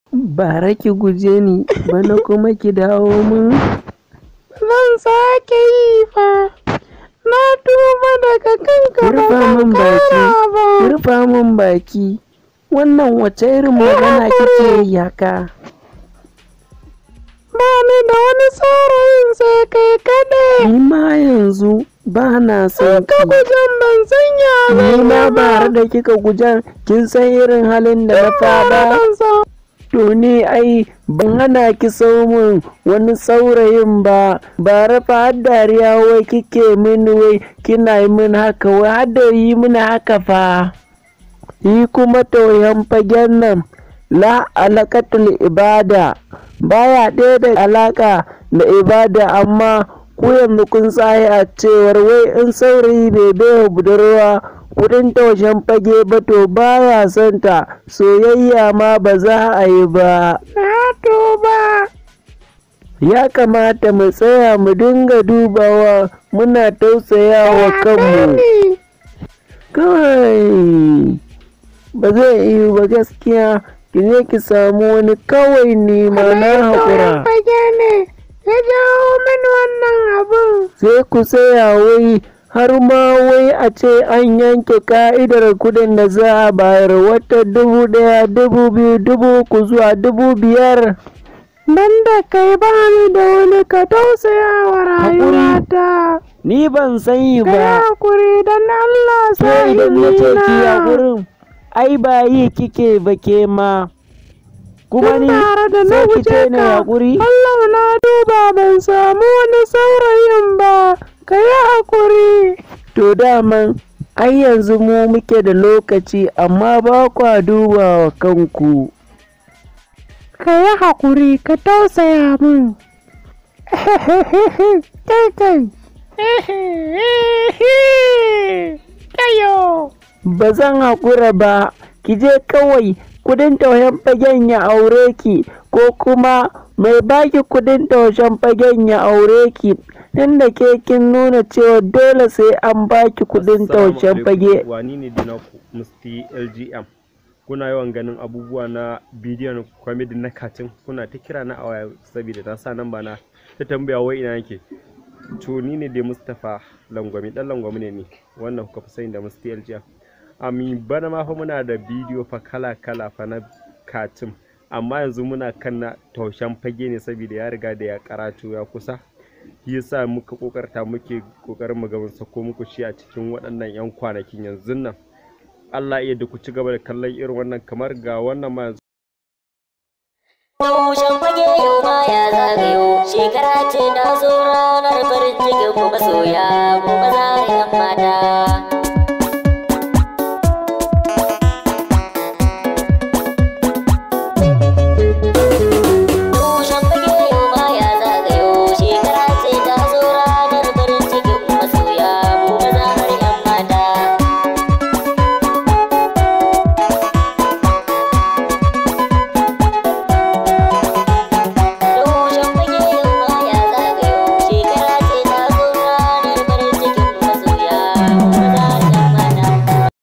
bara ki guje ni bana kuma ki dawo min Zan sake yi fa. Na tuba daga kanka ba rufa zan min baki kara ba. rufa min baki wannan wace irin magana kike yi haka Ba ni da wani saurayin sai kai kaɗai. ni ma yanzu ba na son Ka ki gujen ban sanya ni zan ma yi ba. bara da kika gujan kin san irin halin da na fada Zan sa- To ni ai ban hana ki min wani saurayin ba, ba rafa har dariya wai kike mini wai kina yi min haka wai har da yi mini haka fa. Yi kuma toyan fagen nan la alakatul ibada baya ɗaya da alaka da ibada amma ku yanzu kun tsaye a cewar wai in saurayi bai baiwa budurwa kudin taushen fage ba to baya son ta soyayya ma ba za a yi ba Na tuba. ya kamata mu tsaya mu dinga dubawa muna tausayawa kanmu Ni. kawai ba zai iya ba gaskiya ki je ki samu wani kawai nema na haƙura fage ne ya jawo mini wannan abun. sai ku tsaya wai har ma wai a ce an yanke ka'idar kudin da za a bayar wata dubu ɗaya dubu biyu dubu uku zuwa dubu biyar Ban da kai ba ni da wani ka tausaya wa rayuwata. ni ban san yi Ka yi ba hakuri don Allah ke sai idan na ce ki na. gurin ai ba yi kike ba ke ma kuma ni tare da na sai ki guje ce na ka. haƙuri Allah na duba ban samu wani saurayin ba. Ka yi hakuri. to daman ai yanzu mu muke da lokaci amma ba kwa duba wa kanku Ka yi hakuri ka tausaya min. Kai kai. Kayo. ba zan haƙura ba ki je kawai kudin taushen fagen ya aure ki ko kuma mai baki kudin taushen fagen ya aure ki inda ke kin nuna cewa dole sai an baki kudin taushen fage wani ne dina musti lgm kuna yawan ganin abubuwa na bidiyon comedy na katin kuna ta kira na a waya saboda ta sa nan na ta tambaya wai ina yake to ni ne dai mustapha langwami dan langwami ne ni wannan kuka fi sani da musti lgm ami bana ma fa muna da bidiyo fa kala kala fa na katin amma yanzu muna kan na taushen fage ne saboda ya riga da ya karatu ya kusa shi yasa muka kokarta muke kokarin mu ga mun sako muku shi a cikin waɗannan 'yan kwanakin yanzu nan Allah iya da ku ci gaba da kallon irin wannan kamar ga wannan ma yanzu Taushen fage yau ma ya zagayo shekara ce na zo ranar farin cikin mu masoya mu maza da 'yan mata.